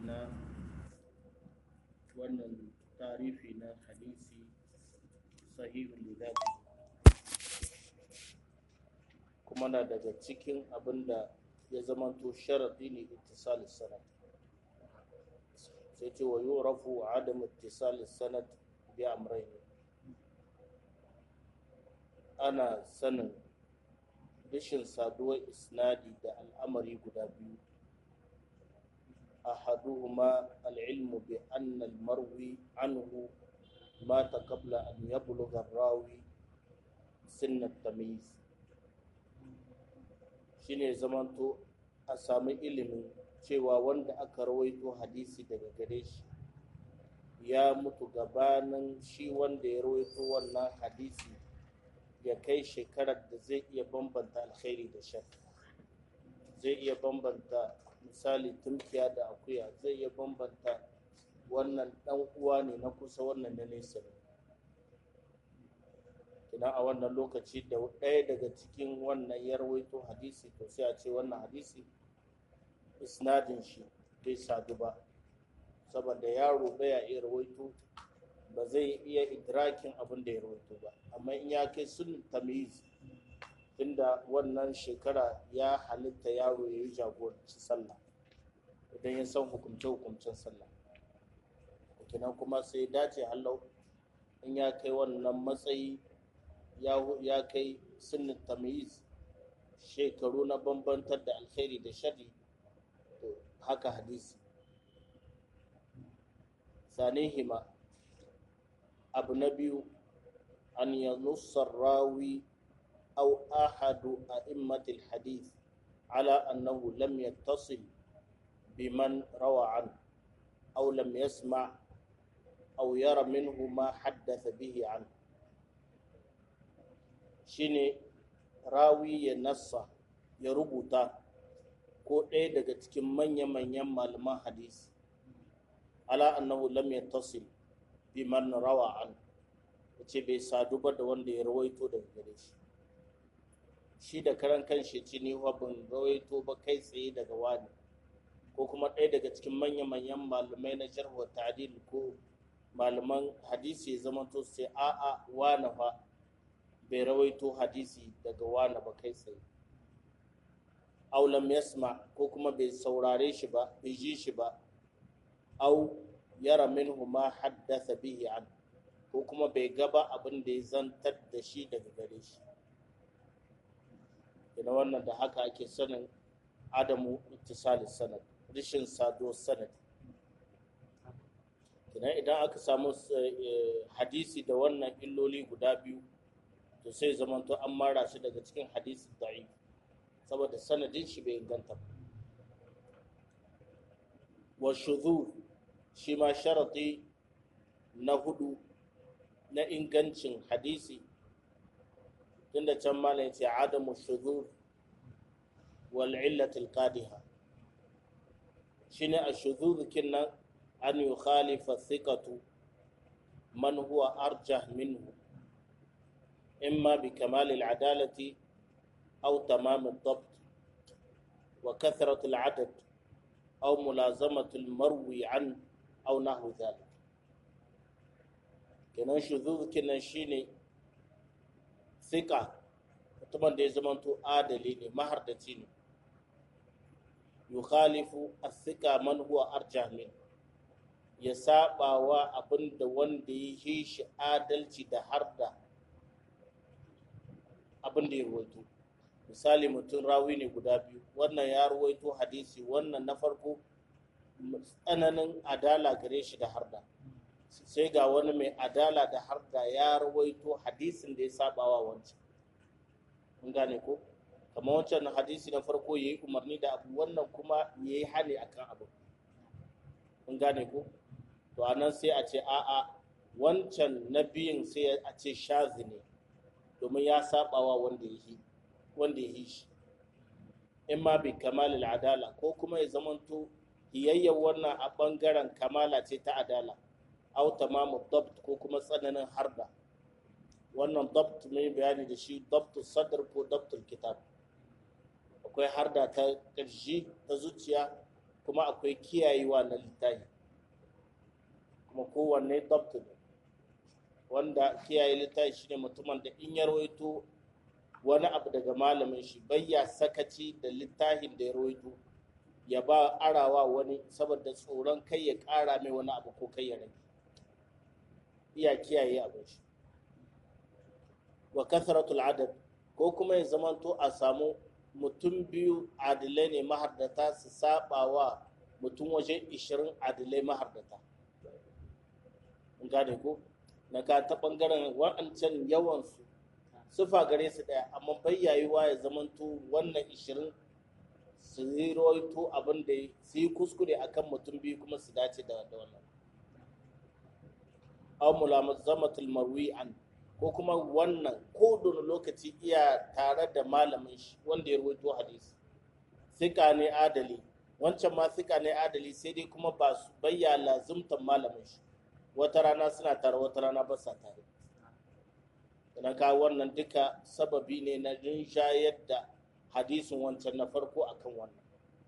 na wannan tarifi na hadisi sahihul lidati kuma na daga cikin abin da ya zamanto sharaɗi ne ittisalin sanad sai ce wa yurafu adam ittisalin sanad bi amrayn ana sanin rashin saduwar isnadi da al'amari guda biyu أحدهما العلم بأن المروي عنه مات قبل أن يبلغ الراوي سن التمييز shine zamanto a sami ilimin cewa wanda aka rawaito hadisi daga gare shi ya mutu gabanin shi wanda ya rawaito wannan hadisi ya kai shekarar da zai iya bambanta alkhairi da shar zai iya bambanta misali tunkiya da akuya zai iya bambanta wannan dan uwa ne na kusa wannan na nesa ne kina a wannan lokaci da ɗaya daga cikin wannan ya rawaito hadisi to sai a ce wannan hadisi isnadin shi bai sadu ba saboda yaro baya iya rawaito ba zai iya idrakin abin da ya rawaito ba amma in ya kai sun tamiz tunda wannan shekara ya halitta yaro ya yi jagoranci sallah idan ya san hukumce-hukumcen sallah kenan kuma sai dace hallau in ya kai wannan matsayi ya kai sunnin tamiz shekaru na bambantar da alkhairi da shari to haka hadisi sanihima abu na biyu an yanussar rawi أو أحد أئمة الحديث على أنه لم يتصل بمن روى عنه أو لم يسمع أو يرى منه ما حدث به عنه shine rawi ya nassa ya rubuta ko ɗaya daga cikin manya-manyan malaman hadisi ala annahu lam yattasil bi man rawa an ce bai sadu ba da wanda ya rawaito daga gare shi shi da karan kanshi ci ni ban rawaito ba kai tsaye daga wani ko kuma ɗaya daga cikin manya-manyan malamai na jarhu ta'dil ko malaman hadisi ya zama to sai a'a wani fa bai rawaito hadisi daga wani ba kai tsaye aw lam yasma ko kuma bai saurare shi ba bai ji shi ba aw yara minhu ma haddatha bihi an ko kuma bai gaba abin da ya zantar da shi daga gare shi ina wannan da haka ake sanin adamu ittisali sanad rishin sado sanad idan idan aka samu hadisi da wannan illoli guda biyu to sai zamanto an mara shi daga cikin hadisi da'i saboda sanadin shi bai inganta ba wa shudhu shi ma sharati na hudu na ingancin hadisi tunda can malam ya ce adamu shuzur wal illatil qadiha shine a shuzur kinnan an yukhalifa thiqatu man huwa arjah minhu imma bi kamal al adalati aw tamam al dabt wa kathrat al adad aw mulazamat al marwi an aw nahwu dhalik kenan shuzur kinnan shine sika mutumin da ya zamanto adali ne mahardaci ne yukhalifu as-sika man huwa arjah min ya saba wa abin da wanda ya yi shi adalci da harda abin da ya ruwaito misali mutum rawi ne guda biyu wannan ya ruwaito hadisi wannan na farko tsananin adala gare shi da harda sai ga wani mai adala da harda ya rawaito hadisin da ya saba wa wancan mun gane ko kamar wancan hadisi na farko ya yi umarni da abu wannan kuma ya yi hane akan abu mun gane ko to a nan sai a ce a'a wancan na biyun sai a ce shazi ne domin ya saba wa wanda ya yi wanda ya yi shi in ma bi kamalil adala ko kuma ya zamanto hiyayyar wannan a bangaren kamala ce ta adala au tamamu dabt ko kuma tsananin harda wannan dabt mai bayani da shi dabtu sadr ko dabtul kitab akwai harda ta ƙarshe ta zuciya kuma akwai kiyayewa na littafi kuma kowanne dabtu ne wanda kiyaye littafi shine mutumin da in ya rawaito wani abu daga malamin shi bayya sakaci da littafin da ya rawaito ya ba arawa wani saboda tsoron kai ya ƙara mai wani abu ko kai ya rage iya kiyaye abin shi wa kasratul adad ko kuma ya zamanto a samu mutum biyu adilai ne mahardata su saba wa mutum waje 20 adilai mahardata in gane ko na ka ta bangaren wa'ancan yawansu sufa gare su daya amma bayyayuwa ya zamanto wannan 20 su yi rawaito abin da su yi kuskure akan mutum biyu kuma su dace da wannan aw mulazamatul marwi an ko kuma wannan ko don lokaci iya tare da malamin shi wanda ya rawaito hadisi sika ne adali wancan ma sika ne adali sai dai kuma ba su bayya lazumtan malamin shi wata rana suna tare wata rana ba sa tare na ka wannan duka sababi ne na rinshayar da hadisin wancan na farko akan wannan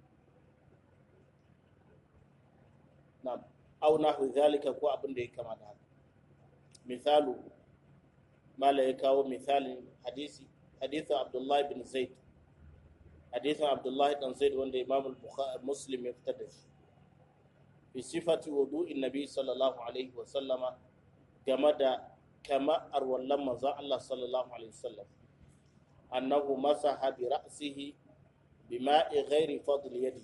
na au nahu zalika ko abin da ya kama da haka misalu mala ya kawo misalin hadisi hadisin abdullahi bin zaid hadisin abdullahi dan zaid wanda imam muslim ya fitar da shi fi sifati wudu'in nabi sallallahu alaihi wa sallama game da kama arwallan manzon Allah sallallahu alaihi wasallam annahu masaha bi ra'sihi bima'i ghairi fadl yadi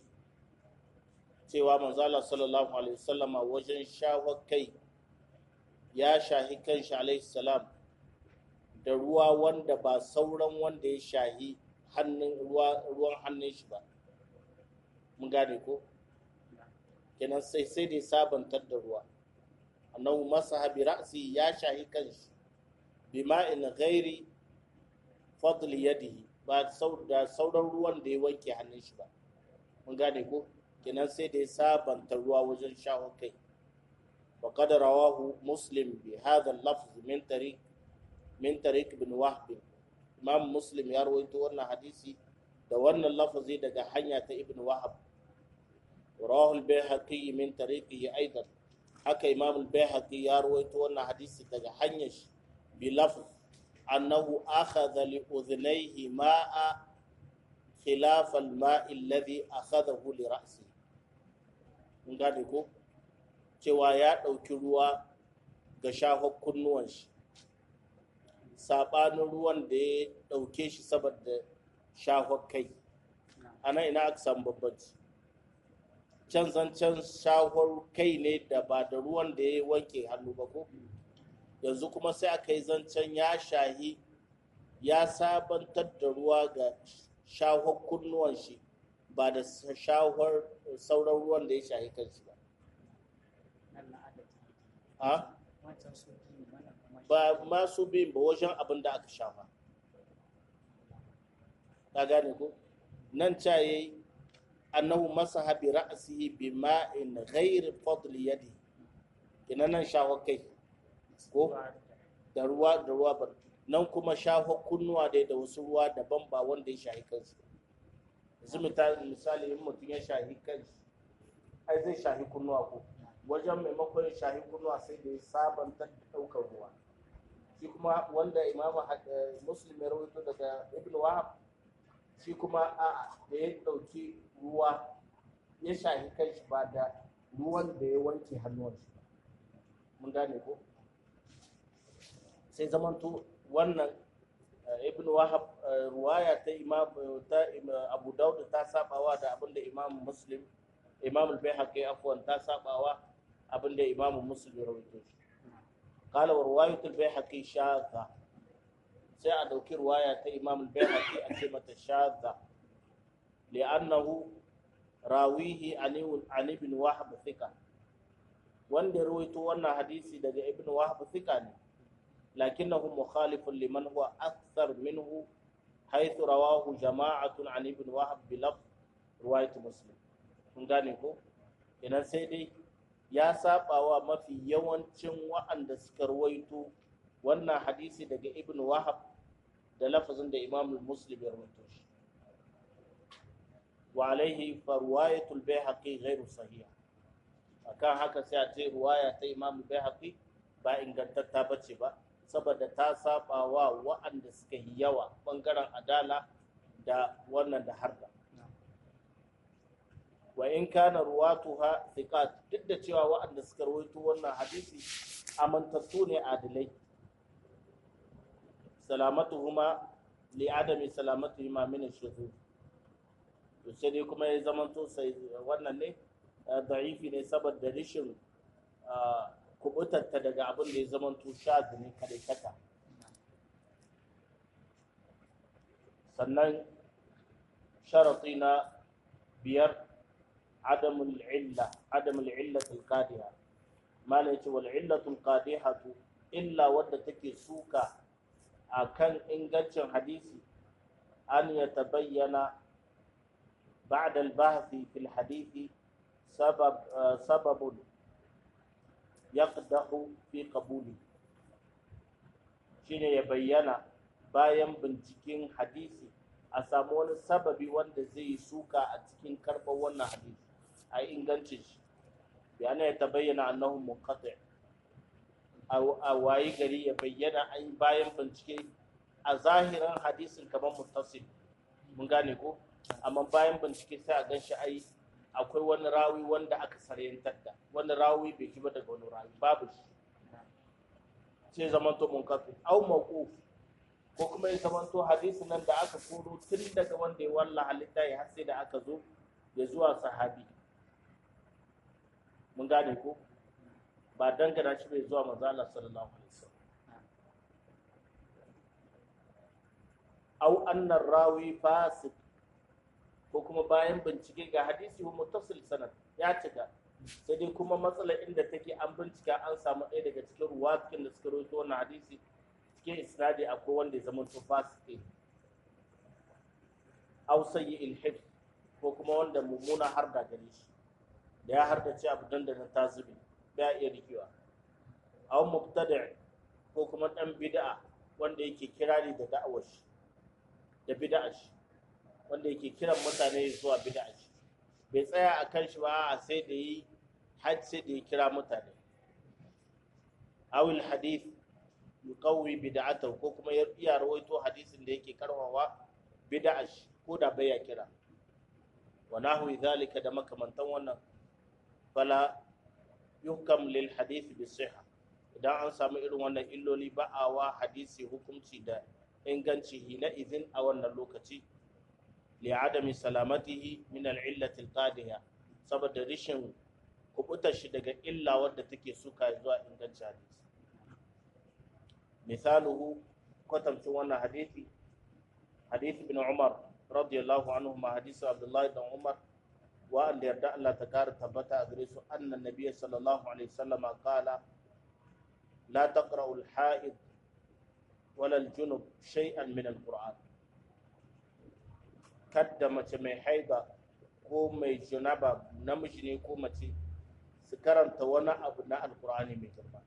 cewa manzon Allah sallallahu alaihi wasallama wajen shawar kai ya shahi kanshi alaihi salam da ruwa wanda ba sauran wanda ya shahi hannun ruwan hannun shi ba mun gane ko kenan sai sai dai sabantar da ruwa annahu masaha bi ra'si ya shahi kanshi bima'in ghairi fadl yadihi ba da sauran ruwan da ya wanke hannun shi ba mun gane ko kenan sai da ya sabanta ruwa wajen shawar kai وقد رواه مسلم بهذا اللفظ من طريق من طريق ابن وهب امام مسلم ya rawaito wannan hadisi da wannan lafazi daga hanya ta ibn wahab rawahu al-baihaqi min tariqihi aidan haka imam al-baihaqi ya rawaito wannan hadisi daga hanyar shi bi lafz annahu akhadha li udhnayhi ma'a khilaf al-ma'i alladhi akhadahu li ra'si mun gane ko cewa ya ɗauki ruwa ga shafar kunnuwan shi saɓanin ruwan da ya ɗauke shi saboda shafar kai ana ina aka samu babbanci can zancen shafar kai ne da ba da ruwan da ya wanke hannu ba ko yanzu kuma sai aka yi zancen ya shahi ya sabantar da ruwa ga shafar kunnuwan shi ba da shafar sauran ruwan da ya shahi kanshi ba ha ba masu bin ba wajen abin da aka shafa ka gane ko nan ca yayi annahu masaha bi ra'sihi bi ma'in ghairi fadl yadi ina nan shafa kai ko da ruwa da ruwa ba nan kuma shafa kunnuwa dai da wasu ruwa daban ba wanda ya shahi kansu yanzu misali in mutum ya shahi kansu ai zai shahi kunnuwa ko wajen maimakon shahi kunnuwa sai da ya sabanta ɗaukar ruwa shi kuma wanda imamu muslim ya rawaito daga ibn wahab shi kuma a da ya ɗauki ruwa ya shahi kai shi ba da ruwan da ya wanke hannuwan shi mun gane ko sai zamanto wannan ibn wahab ruwaya ta imam ta abu daud ta sabawa da abinda imam muslim imam al-baihaqi afwan ta sabawa abinda imam muslim ya rawaito shi qala wa riwayatul baihaqi shadha sai a dauki riwaya ta imam al-baihaqi a ce mata shadha li'annahu rawihi an ibn wahab thika wanda rawaito wannan hadisi daga ibn wahab thika ne lakinnahu mukhalifun liman huwa akthar minhu haythu rawahu jama'atun an ibn wahab bi lafz riwayat muslim kun gane ko idan sai dai ya saba wa mafi yawancin wa'anda suka ruwaito wannan hadisi daga ibn wahab da lafazin da imam muslim ya ruwaito shi wa alaihi fa riwayatul bayhaqi ghairu sahiha akan haka sai a ce ruwaya ta imamu bayhaqi ba ingantatta bace ba saboda ta saba wa wa'anda suka yi yawa bangaren adala da wannan da harda wa in kana ruwatuha thiqat duk da cewa wa'anda suka rawaito wannan hadisi amantattu ne adilai salamatuhuma li adami salamatuhuma min ash-shuzuz to sai dai kuma ya zamanto sai wannan ne da'ifi ne saboda rishin kubutarta daga abin da ya zamanto shaz ne kadai kaka sannan sharati na biyar adamul illa adamul illatul qadiha mala yace wal illatul qadihatu illa wadda take suka akan ingancin hadisi an yatabayyana بعد البحث في الحديث سبب سبب يقدح في قبوله shine ya bayyana bayan binciken hadisi a samu wani sababi wanda zai yi suka a cikin karɓar wannan hadisi a ingancin shi yana ya ta bayyana annahu munqati a wayi gari ya bayyana an bayan bincike a zahirin hadisin kamar muttasil mun gane ko amma bayan bincike sai a gan shi ai akwai wani rawi wanda aka saryantar da wani rawi bai kiba daga wani rawi babu shi sai zamanto munqati au mawquf ko kuma ya zamanto hadisi nan da aka koro tun daga wanda ya walla halitta ya har sai da aka zo ya zuwa sahabi mun gane ko ba dangana shi bai zuwa manzo Allah sallallahu alaihi wasallam au annar rawi fasik ko kuma bayan bincike ga hadisi wa muttasil sanad ya cika sai dai kuma matsala inda take an bincika an samu ɗaya daga cikin ruwakin da suka rawaito wannan hadisi cikin isnadi akwai wanda ya zama to fasike aw sayyi al ko kuma wanda mummuna har da gare shi da ya har da ci abu dandanan ta zube ba iya rikewa aw mubtada ko kuma dan bid'a wanda yake kirari da da'awar shi da bid'a shi wanda yake kiran mutane zuwa bid'a shi bai tsaya a kan shi ba a sai da yi har sai da ya kira mutane awil hadith yuqawwi bid'atahu ko kuma ya iya rawaito hadisin da yake karwawa bid'a shi ko da bai ya kira wa nahwi zalika da makamantan wannan fala yuhkam lil hadith bi sihha idan an samu irin wannan illoli ba a wa hadisi hukunci da inganci hina izin a wannan lokaci li'adami salamatihi min al'illati al-qadiha saboda rishin kubutar shi daga illa wadda take suka zuwa inganci hadisi misaluhu kwatamcin wannan hadisi hadisi bin umar radiyallahu anhu ma hadisi abdullahi dan umar wa an yarda Allah ta kara tabbata a gare su annan nabiyyi sallallahu alaihi wasallam qala la taqra'u al-ha'id wala al-junub shay'an min al-qur'an kadda mace mai haida ko mai junaba namiji ne ko mace su karanta wani abu na alkur'ani mai girma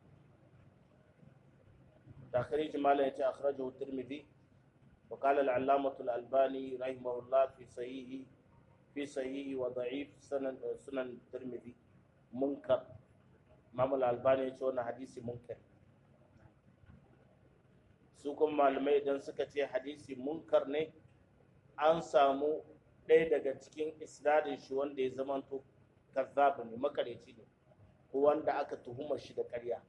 takhrij malam yace akhrajahu tirmidhi wa qala al-allamah al-albani rahimahullah fi sahihi fi sahihi wa da'if sunan sunan tirmidhi munkar imam al-albani yace wannan hadisi munkar su kuma malamai idan suka ce hadisi munkar ne an samu ɗaya daga cikin isnadin shi wanda ya zamanto kazzabu ne makareci ne ko wanda aka tuhuma shi da ƙarya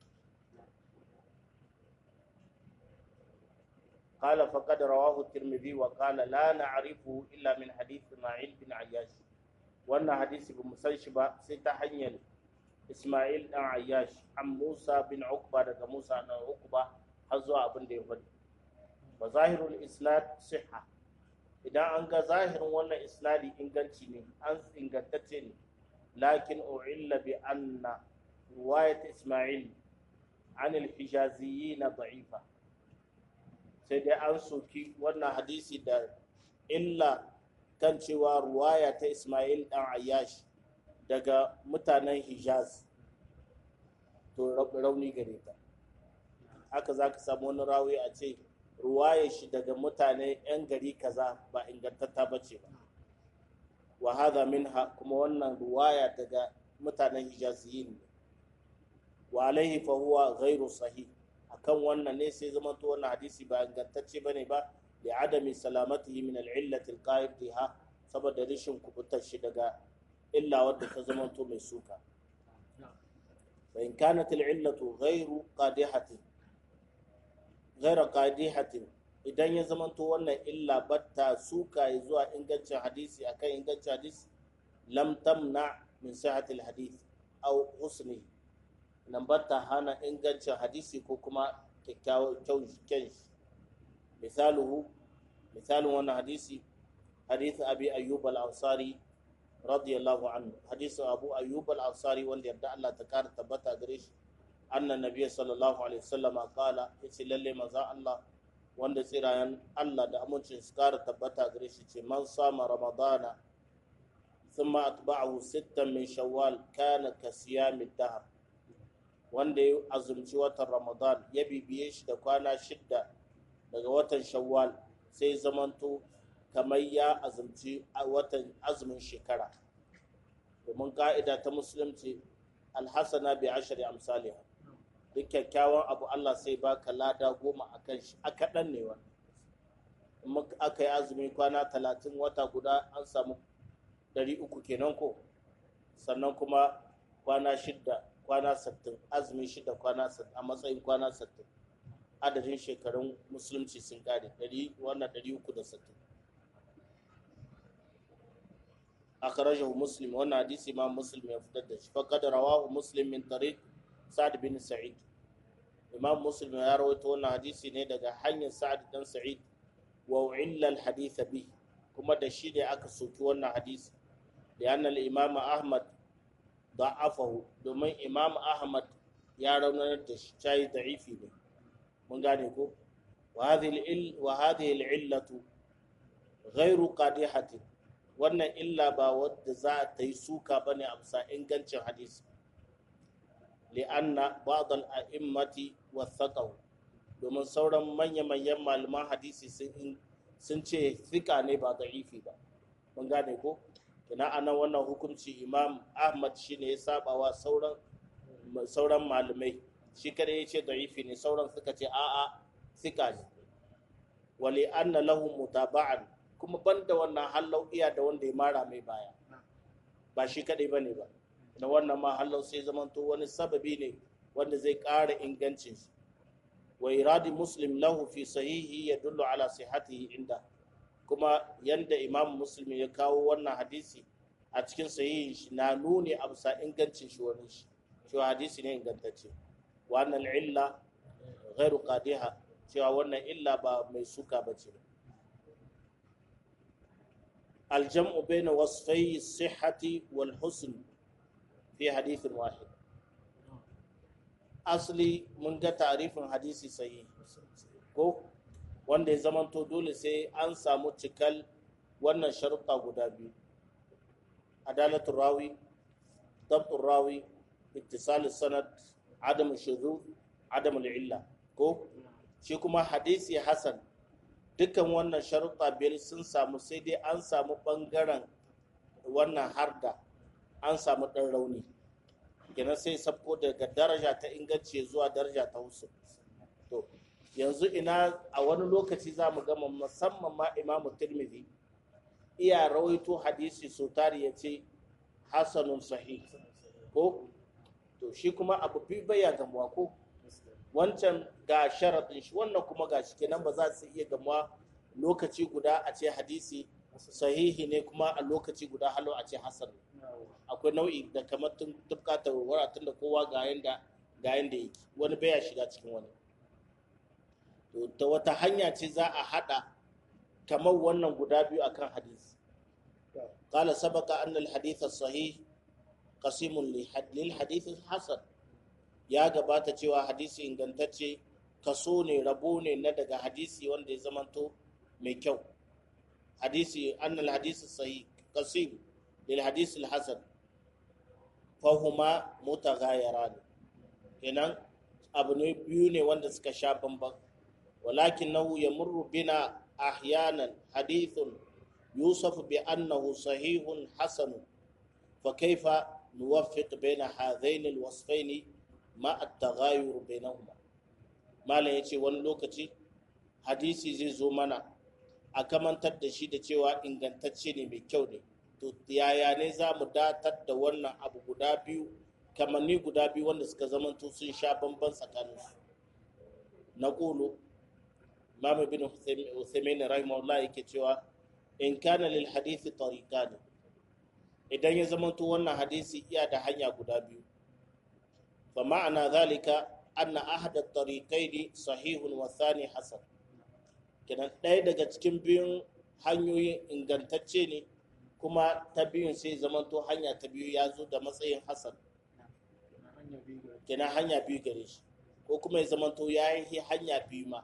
قال فقد رواه الترمذي وقال لا نعرفه إلا من حديث إسماعيل بن عياش وأن حديث بمسنش با سيتا حنيل إسماعيل بن عياش عن موسى بن عقبة دقى موسى بن عقبة حزوا أبن ديفن وظاهر الإسناد صحة idan an ga zahirin wannan isnadi inganci ne an ingantacce ne lakin u'illa bi anna riwayat isma'il an al-hijaziyyin da'ifa sai dai an soki wannan hadisi da illa kan cewa ruwaya ta isma'il dan ayyash daga mutanen hijaz to rauni gare ta haka za ka samu wani rawi a ce ruwaye shi daga mutane 'yan gari kaza ba ingantatta ba ce ba wa hadha minha kuma wannan ruwaya daga mutanen hijaziyin ne wa alaihi fa huwa ghairu sahih akan wannan ne sai zama to wannan hadisi ba ingantacce bane ba li adami salamatihi min al-illati al-qa'id biha saboda rishin kubutar shi daga illa wadda ta zama to mai suka fa in kanat al-illatu ghairu qadihatin ghairu qadihatin idan ya zama to wannan illa batta suka ya zuwa ingancin hadisi akan ingancin hadisi lam tamna min sihhatil hadith aw husnihi nan batta hana ingancin hadisi ko kuma kyakkyawan kyan shi misaluhu misalin wannan hadisi hadisi abi ayyub al-ansari radiyallahu anhu hadisin abu ayyub al-ansari wanda yarda Allah ta kara tabbata gare shi annan nabiyyi sallallahu alaihi wasallam qala yace lalle manzo Allah wanda tsirayen Allah da amincin su kara tabbata gare shi ce man sama ramadana thumma atba'ahu sittan min shawwal kana ka siyamid dahr wanda ya azumci watan ramadan ya bibiye shi da kwana shidda daga watan shawwal sai zamanto kamar ya azumci watan azumin shekara domin ka'ida ta musulunci alhassana bi ashari amsaliha duk kyakkyawan abu Allah sai baka lada goma a kan shi a kaɗan ne wannan aka yi azumi kwana talatin wata guda an samu ɗari uku kenan ko sannan kuma kwana shidda kwana sattin azumi shida kwana sattin a matsayin kwana sattin adadin shekarun musulunci sun kare ɗari wannan ɗari uku da sattin akhrajahu muslim wannan hadisi ma muslim ya fitar da shi faqad rawahu muslim min tariq sa'd bin sa'id imam muslim ya rawaito wannan hadisi ne daga hanyar sa'd dan sa'id wa illa al hadith bi kuma da shi da aka soki wannan hadisi da annal imam ahmad da'afahu domin imam ahmad ya raunar da shi cayi da'ifi ne mun gane ko wa hadhihi al-illatu ghairu qadihatin wannan illa ba wadda za ta yi suka bane a bisa ingancin hadisi li'anna ba'd al-a'immati wathaqahu domin sauran manya-manyan malaman hadisi sun ce fika ne ba da'ifi ba mun gane ko kina anan wannan hukunci imam ahmad shine ya saba wa sauran sauran malamai shi kada ya ce da'ifi ne sauran suka ce a'a sika ne wali anna lahu mutaba'an kuma banda wannan hallau iya da wanda ya mara mai baya ba shi kadai bane ba na wannan ma hallau sai zamanto wani sababi ne wanda zai ƙara ingancin shi wa iradi muslim lahu fi sahihi yadullu ala sihhatihi inda kuma yanda imam muslim ya kawo wannan hadisi a cikin sahihin shi na nuni a bisa ingancin shi wani shi cewa hadisi ne ingantacce wannan illa ghairu qadiha cewa wannan illa ba mai suka ba ce aljam'u baina wasfai sihhati wal husn fi hadithin wahid asali mun ga tarifin hadisi sahihi ko wanda ya zamanto dole sai an samu cikal wannan sharuɗa guda biyu adalatul rawi dabtul rawi ittisal sanad adam shuzuz adam illa ko shi kuma hadisi hasan dukkan wannan sharuɗa biyar sun samu sai dai an samu ɓangaren wannan harda an samu ɗan rauni kenan sai sabko daga daraja ta inganci zuwa daraja ta husu to yanzu ina a wani lokaci za mu gama musamman ma imamu tirmidhi iya rawaito hadisi so tari ya ce hasanun sahih ko to shi kuma abu bi baya gamuwa ko wancan ga sharaɗin shi wannan kuma ga shi kenan ba za su iya gamuwa lokaci guda a ce hadisi sahihi ne kuma a lokaci guda halo a ce hasan akwai nau'i da kamar tun tufka ta wara tun da kowa ga yanda ga yanda yake wani baya shiga cikin wani to ta wata hanya ce za a hada kamar wannan guda biyu akan hadisi قال سبق أن الحديث الصحيح قسيم للحديث الحسن ya gabata cewa hadisi ingantacce kaso ne rabo ne na daga hadisi wanda ya zamanto mai kyau hadisi annal hadisi sahih qasim lil hadisi al hasan fahuma mutaghayiran kenan abu ne biyu ne wanda suka sha bamban walakin nahu yamurru bina ahyanan hadithun يوصف بأنه صحيح حسن فكيف نوفق بين هذين الوصفين مع التغاير بينهما ما لا يتي wani lokaci hadisi zai zo mana a kamantar da shi da cewa ingantacce ne mai kyau ne to yaya ne za mu datar da wannan abu guda biyu kamanni guda biyu wanda suka zamanto sun sha bamban tsakaninsu na ƙulu Imam bin Uthaymeen rahimahullah yake cewa in kana lil hadisi tariqan idan ya zamanto wannan hadisi iya da hanya guda biyu fa ma'ana zalika anna ahad at-tariqaini sahihun wa thani hasan kenan ɗaya daga cikin biyun hanyoyin ingantacce ne kuma ta biyun sai zamanto hanya ta biyu ya zo da matsayin hasan kenan hanya biyu gare shi ko kuma ya zamanto ya yi hanya biyu ma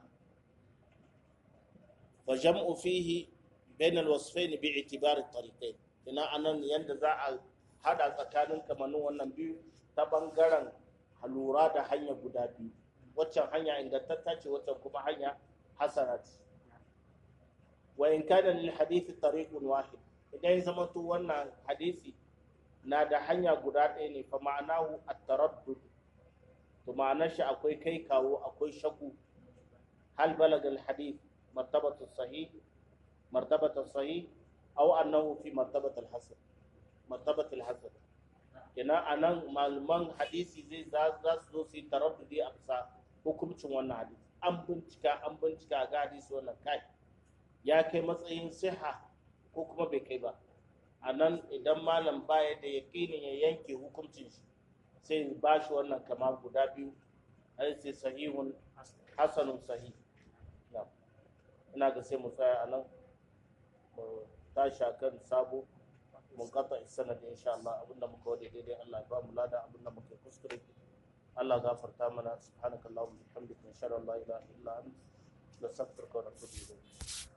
فجمع فيه بين الوصفين باعتبار الطريقين ina anan yanda za a hada tsakanin kamannin wannan biyu ta bangaren lura da hanya guda biyu waccan hanya ingantatta ce waccan kuma hanya hasana ce wa in kana lil hadithi tariqun wahid idan ya zama to wannan hadisi na da hanya guda ɗaya ne fa ma'anahu at-taraddud to ma'anar shi akwai kai kawo akwai shaku hal balagal hadith مرتبة الصحيح مرتبة الصحيح أو أنه في مرتبة الحسن مرتبة الحسن kina anan malaman hadisi zai za su zo su yi taraddudi a bisa hukuncin wannan hadisi an bincika an bincika ga hadisi wannan kai ya kai matsayin siha ko kuma bai kai ba a nan idan malam baya da yaƙinin ya yanke hukuncin shi sai ba shi wannan kama guda biyu hadisi sahihun hasanun sahih ina ga sai mu tsaya a nan mu tashi kan sabo mun kafa sanadi insha Allah abinda muka wade daidai Allah ya ba mu lada abinda muka kuskure Allah gafarta mana subhanakallahumma wa bihamdika insha Allah la ilaha illa anta nastaghfiruka wa natubu ilayk